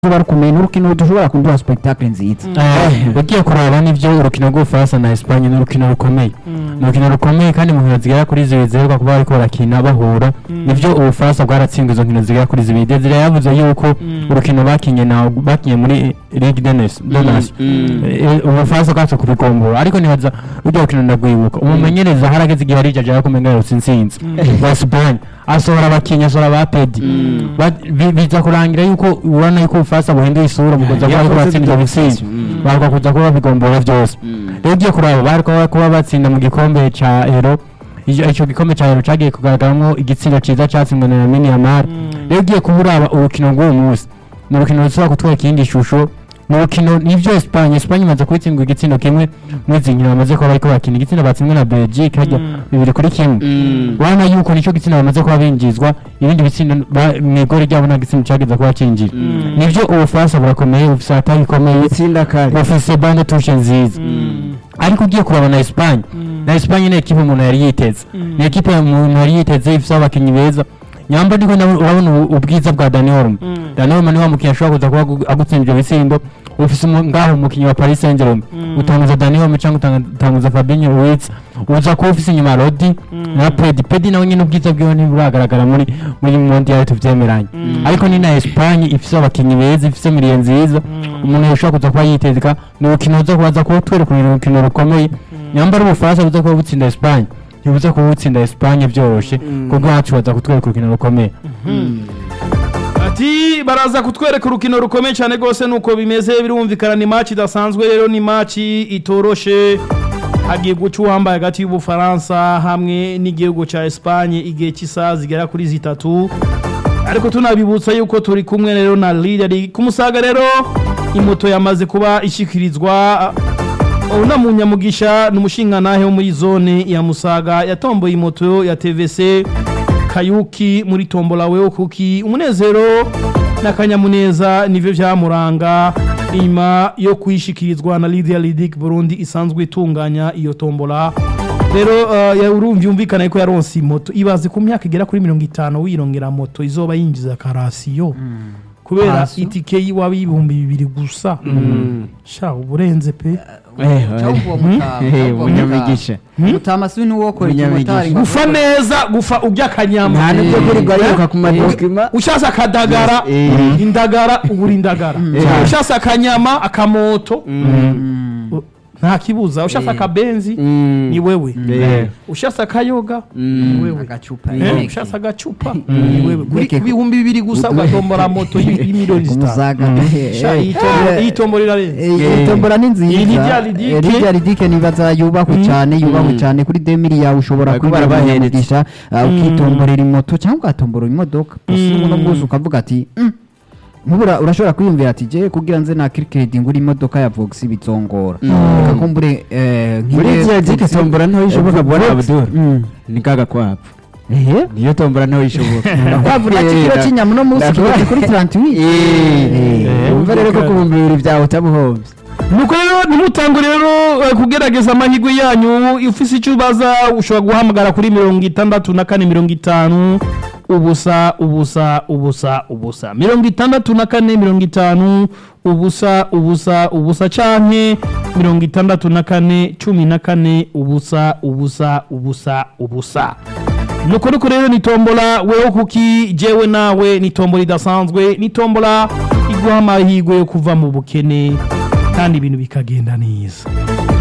bari kumenya urukino dushobora kuduha spectacle nziza ugiye kuraba nivyo urukino rw'ubufaransa na Espagne ni urukino rukomeye ni urukino rukomeye kandi mu nkino zigera kuri zibiri ziheruka kuba bariko barakina bahura nivyo ubufaransa bwaratsinzwe izo nkino zigera kuri zibiri Desire yavuze yuko urukino bakinye na bakinye muri Ligue des Nations des Nations Eh, ubufaransa bwatse kubigombora ariko nibaza uryo rukino ndagwibuka umumenyereza harageze igihe arijaje ariko umenga yarutse intsinzi wa Espagne asohora abakinyi asohora ba Pedi Ba- bi- biza kurangira yuko ubona yuko ubufaransa buhinduye isura mu kuza kuba bariko batsinda ibitsinzi baruka kuza kuba babigombora byose rero ugiye kuraba bariko kuba batsinda mu gikombe ca Euro Ico ico gikombe ca Euro cagiye kugaragaramwo igitsindo ciza catsinzwe na Lamine Yamal rero ugiye kuba uraba urukino rw'uwo munsi ni urukino rushobora kutwara ikindi shusho ni urukino nivyo Espagne Espagne imaze kubitsindwa igitsindo kimwe mw'izi nkino bamaze kuba bariko bakina igitsindo batsinzwe na Belgique harya bibiri kuri kimwe urabona yuko nicyo gitsina bamaze kuba binjizwa ibindi bitsindo ba- mw'igori ryabo nta gitsina cageze kuba cinjira nivyo ubufaransa burakomeye bufise atari ikomeye itsinda kare bafise bande tushe nziza ariko ugiye kuraba na Espagne na Espagne ni ekipe umuntu yari yiteze ni ekipe umuntu yari yiteze ifise abakinyi beza nyamba ndiko ndabona- urabona ubu- ubwiza bwa Dani Olmo Dani Olmo niwe mukinyi ashobora kuza kuba agu- agutsindira ibitsindo ufise umu- ngaho umukinyi wa Paris Saint-Germain utanguza Dani Olmo cyangwa utanga- utanguza Fabinho Ruiz uza kuba ufise inyuma Rodi na Pedi Pedi nawe nyine ubwiza bwiwe ntiburagaragara muri muri Mondial tuvyemeranye ariko ni na Espagne ifise abakinyi beza ifise miliye nziza umuntu yashobora kuza kuba yitezeka ni urukino ruza kubaza kuba twereka urukino rukomeye nyambara ubufaransa buza kuba butsinda Espagne ntibuza kuba butsinda Espagne vyoroshe kuko hacu baza kutwereka urukino rukomeye ati baraza kutwereka urukino rukomeye cyane rwose nuko bimeze birumvikana ni match idasanzwe rero ni match itoroshe hagiye guca uwambaye hagati y'ubufaransa hamwe n'igihugu cya Espagne igihe cy'isaha zigera kuri zitatu ariko tunabibutsa yuko turi kumwe rero na leader ku musaga rero imoto yamaze kuba ishyikirizwa una munyamugisha ni umushingantahe wo muri zone ya musaga yatomboye imoto ya tvc kayuki muri tombola wewe kuki umunezero n'akanyamuneza nivyo vyamuranga inyuma yo kuyishikirizwa na Lydia Lidic Burundi isanzwe itunganya iyo tombola rero uh, ya urumva yumvikana ko yaronse imoto ibaze ku myaka igera kuri mirongo itanu wirongera moto izoba yinjiza karasiyo kubera Karasiyo? itike y'iwabo y'ibihumbi bibiri gusa sha uburenze pe umunyamigisha utamasi n'uwokora ikimotari Umunyamigisha. gufa neza gufa urya akanyama nta nibyo kurirwa yiruka ku madokima ushasa akadagara Eh. indagara ubura indagara ushasa akanyama akamoto u- nta kibuza ushasa akabenzi ni wewe ushasa akayoga ni wewe agacupa Eh, ushasa agacupa ni wewe kuri ku bihumbi bibiri gusa ugatombora moto y- y'imiliyoni zitanu umuzaga Sha, iyi tombo- iyi tombo rirarenze iyi tombora ni Iyi ni rya nziza Lidike. Eh, rya lidike nibaza yubahwe cyane yubahwe cyane kuri demiri yawe ushobora Bariko kwinjira barabahereza. umugisha ukitomborera imoto cyangwa ugatombora imodoka gusa uno munsi ukavuga ati "Mm, nk'ubura urashobora kwiyumvira ati je kugira nze na kirikedi ngura imodoka ya vox bizongora reka kumbure eh, muri nk'ibe izi zike Vox- tombora ntaho ishoboka bwana Vox. abdul Mm. ni kaga kwapo ehe niyo tombora ntaho ishoboka kwavura kiro cy'inyama uno munsi Ndakora- kigeze kuri 38 Eh, umva rero ko ku bihumbi bibiri byawe utabuhombye nuko rero ntimutangwe rero eh, kugerageza amahirwe yanyu ufise icyo ubaza ushobora guhamagara kuri mirongo itandatu na kane mirongo itanu ubusa ubusa ubusa ubusa mirongo itandatu na kane mirongo itanu ubusa ubusa ubusa canke mirongo itandatu na kane cumi na kane ubusa ubusa ubusa ubusa nuko nuko rero ni tombola wewe kuki jewe nawe ni tombola idasanzwe ni tombola iguha amahirwe yo kuva mu bukene kandi ibintu bikagenda neza